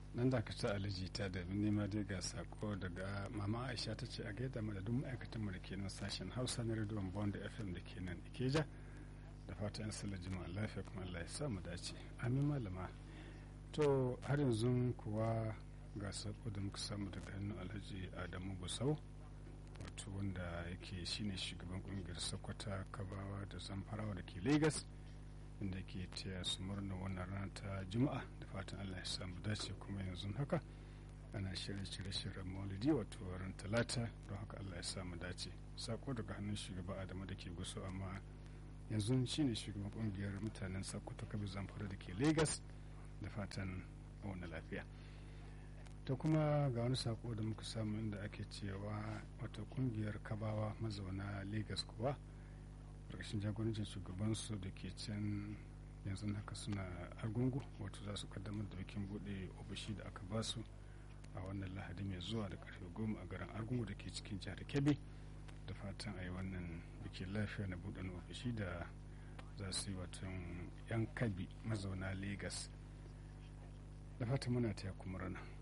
nan da ka ta aliji ta da nema dai ga sako daga mama aisha ta ce a gaida mu da duk ma'aikatan mu da ke nan sashen hausa na rediyon bond fm da ke nan ikeja da fata yan sallar jima'a lafiya kuma allah ya sa mu dace amin malama to har yanzu kuwa ga sako da muka samu daga hannun alhaji adamu gusau wato wanda yake shine shugaban kungiyar sokoto kabawa da zamfarawa da ke lagos inda ke taya su murna wannan rana ta juma'a da fatan allah ya samu dace kuma yanzu haka ana shirye shirye shiryen maulidi wato ran talata don haka allah ya samu dace sako daga hannun shugaba adamu da ke guso amma yanzu shine shugaban kungiyar mutanen sokoto kabi zamfara da ke lagos da fatan wani lafiya ta kuma ga wani sako da muka samu inda ake cewa wato kungiyar kabawa mazauna lagos kuwa ƙarshen jagorancin shugabansu da ke can yanzu haka suna argungu wato za su kaddamar da bikin bude ofishi da aka basu a wannan lahadi mai zuwa da karfe goma a garin argungu da ke cikin jihar kebbi da fatan a yi wannan bikin lafiya na buɗe ofishi da za su yi watan yan kabi mazauna lagos da fatan muna taya kuma rana